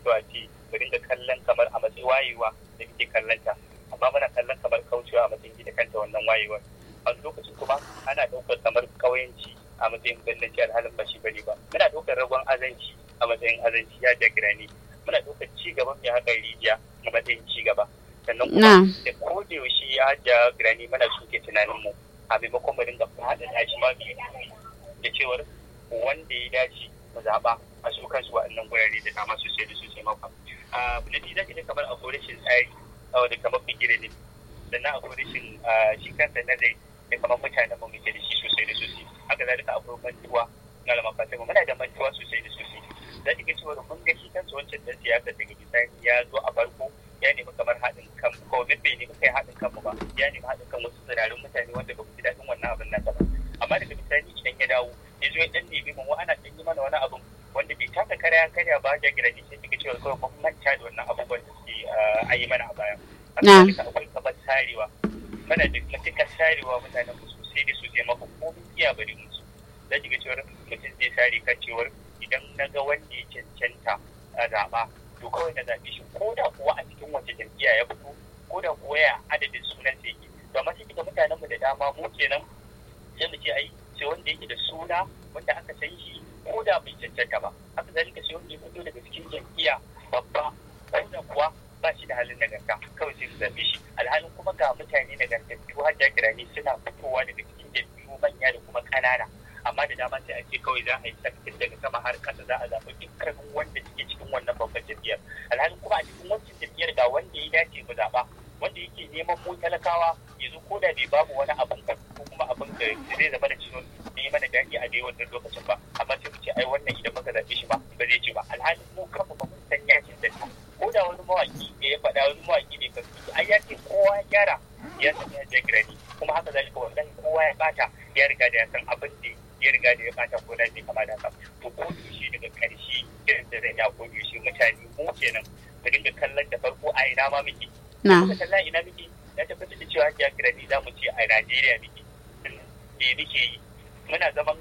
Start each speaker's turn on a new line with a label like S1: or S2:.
S1: kyau a ce mu dinga kallon kamar a matsayin wayewa da muke kallon ta amma muna kallon kamar kaucewa a matsayin gida kanta wannan wayewar a lokacin kuma ana ɗaukar kamar kauyanci a matsayin gandanci alhalin ba shi bane ba muna ɗaukar ragon azanci a matsayin azanci ya jagira ne muna ɗaukar ci gaban mai haƙar rijiya a matsayin ci gaba sannan kuma da ko da yaushe ya jagira ne muna shuke tunanin mu a maimakon mu dinga faɗaɗa shi ma mai da cewar wanda ya dace mu zaɓa a su kansu waɗannan gurare da dama sosai da sosai maka. Abu na biyu za ka ga kamar akwai rashin tsari da kamar bigire ne sannan akwai rashin shi kansa nazari da kamar mutanen mu muke da shi sosai da sosai haka zalika akwai mantuwa na lama fatima muna da mantuwa sosai da sosai za ki ga cewa mun ga shi kansa wancan dan siyasa daga bisani ya zo a farko ya nemi kamar haɗin kan ko bai nemi kai haɗin kanmu ba ya nemi haɗin kan wasu tsirarin mutane wanda ba ku ji daɗin wannan abin nasa ba amma daga bisani idan ya dawo ya zo ya dan nemi mu ana dan yi mana wani abin wanda bai taka karya karya ba ya gina sai kika cewa kawai mun manta da wannan abubuwan da suke a yi mana a baya. Haka akwai kamar sarewa mana da matuƙar sarewa mutanen mu sosai da sosai maka komai iya bari musu. Za ki ga cewar mutum zai sare kan cewar idan na ga wanda ya cancanta a zaɓa to kawai na zaɓe shi ko da kuwa a cikin wace jam'iyya ya fito ko da kuwa ya adadin sunan sa yake. To amma sai kika mutanen mu da dama mu kenan sai mu ce ai sai wanda yake da suna wanda aka san shi ko da bai cancanta ba haka zalika sai wanda ya fito daga cikin jam'iyya babba ko da kuwa ba shi da halin nagarta kawai sai su zabe shi alhalin kuma ga mutane nagartattu har da girani suna fitowa daga cikin jam'iyyu manya da kuma ƙanana amma da dama sai a ce kawai za a yi sakin daga sama har ƙasa za a zaɓi dukkanin wanda suke cikin wannan babban jam'iyyar alhalin kuma a cikin wancan jam'iyyar ga wanda ya dace mu zaɓa wanda yake neman mu talakawa ya zo ko da bai babu wani abin ko kuma abin da zai zama da cikin ne mana daɗi a dai wannan lokacin ba amma sai mu ce ai wannan idan muka zaɓe shi ba ba zai ci ba alhalin mu kanmu ba mun san yakin da ko da wani mawaki da ya faɗa wani mawaki ne kan ai ya ce kowa ya gyara ya san ya je girani kuma haka zalika wannan kowa ya bata ya riga da ya san abin da ya riga da ya bata ko da bai kama da haka to ko shi daga ƙarshe irin da zan ya ko shi mutane mu kenan mu dinga kallon da farko a ina ma muke
S2: na
S1: muka kalla ina muke na tabbatar da cewa ya girani za mu ce a Najeriya muke me muke yi muna zaman